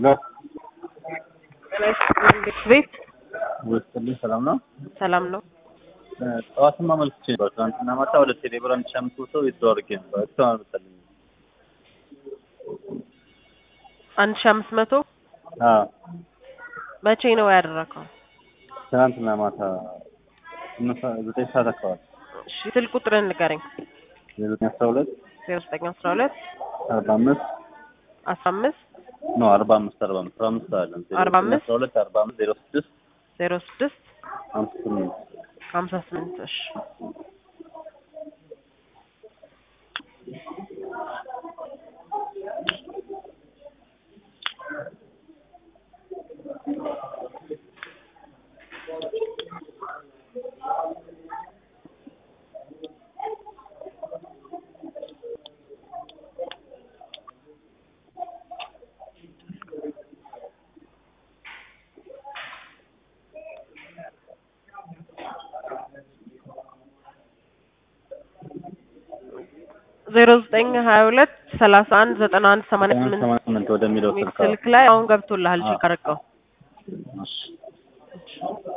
ሄሎ ቤት ውስጥልኝ ሰላም ነው። ሰላም ነው። ጠዋትም አመልክቼ ነበር። ትናንትና ማታ ወደ ቴሌብር አንድ ሺህ አምስት መቶ ዊዝድሮው አድርጌ ነበር። እስካሁን አልመጣልኝም። አንድ ሺህ አምስት መቶ አዎ መቼ ነው ያደረከው? ትናንትና ማታ ስምንት ሰዓት ዘጠኝ ሰዓት አካባቢ እሺ ስልክ ቁጥርን ንገረኝ። ዘጠኝ አስራ ሁለት ዜሮ ዘጠኝ አስራ ሁለት አርባ አምስት አስራ አምስት ኖ አርባ አምስት አርባ አምስት አርባ አምስት አለን አርባ አምስት አስራ ሁለት አርባ አምስት ዜሮ ስድስት ዜሮ ስድስት ሀምሳ ስምንት ሀምሳ ስምንት እሺ ዜሮ ዘጠኝ ሀያ ሁለት ሰላሳ አንድ ዘጠና አንድ ሰማንያ ስምንት ሰማንያ ስምንት ወደሚለው የሚል ስልክ ስልክ ላይ አሁን ገብቶልሃል። ቼክ አድርገው። እሺ